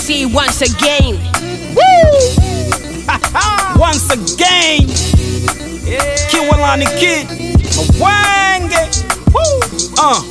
MC once again. Once again, Kiwalani Kid, Mwange. Woo. Uh,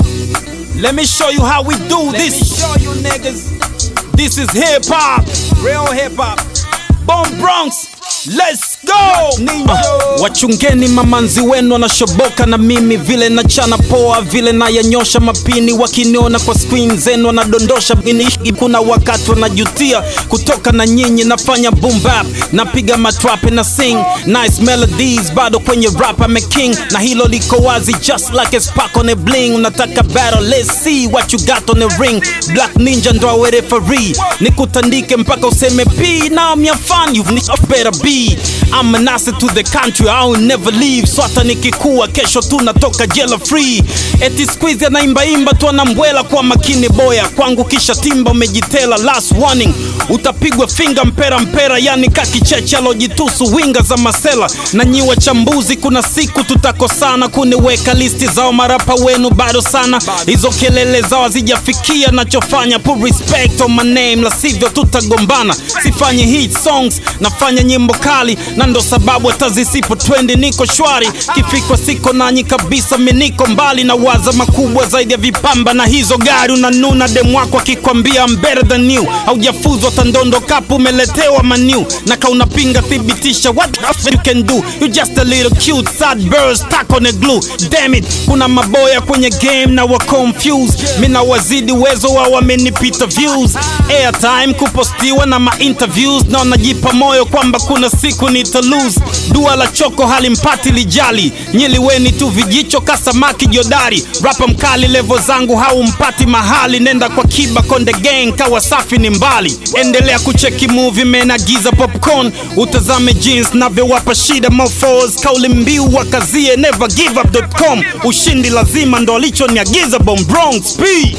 let me show you how we do Let this. me show you niggas. This is hip hop. Real hip hop. Bomb Bronx. Let's go! Ninja. Uh, wachungeni mamanzi wenu wanashoboka na mimi vile nachana poa vile nayanyosha mapini wakiniona kwa screen zenu wanadondosha ini kuna wakati wanajutia kutoka na nyinyi nafanya boom bap napiga matrape na sing nice melodies bado kwenye rap I'm a king na hilo liko wazi just like a spark on a bling unataka battle let's see what you got on the ring black ninja ndo awe referee nikutandike mpaka useme p now I'm your fan you've better be I'm an asset to the country I will never leave so hata nikikua kesho tu natoka jela free eti squeeze anaimbaimba tu anambwela kwa makini boya kwangu kisha timba umejitela last warning utapigwa finga mpera mpera yani kakicheche alojitusu winga za masela na nyi wachambuzi kuna siku tutakosana kuniweka listi zao marapa wenu bado sana hizo kelele zao hazijafikia nachofanya put respect on my name la sivyo tutagombana sifanyi hit songs nafanya nyimbo kali na ndo sababu hata zisipo twendi niko shwari kifikwa siko nanyi kabisa miniko mbali na waza makubwa zaidi ya vipamba na hizo gari unanuna dem wako akikwambia I'm better than you haujafuzwa tandondo kapu umeletewa maniu na kaunapinga thibitisha what the f you can do you just a little cute sad bird stuck on a glue damn it kuna maboya kwenye game na wa confused mina wazidi uwezo wao wamenipita views airtime kupostiwa na ma-interviews na wanajipa moyo kwamba kuna siku nita lose dua la choko halimpati lijali nyiliweni tu vijicho kasamaki jodari rapa mkali levo zangu haumpati mahali nenda kwa kiba konde gang kawa safi ni mbali endelea kucheki movie menagiza popcorn utazame jeans navyowapa shida mofos kauli mbiu wakazie never give up.com ushindi lazima ndo alichoniagiza bom bronx p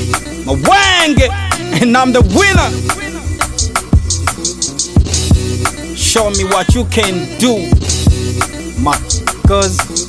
mawenge and I'm the winner show me what you can do my cuz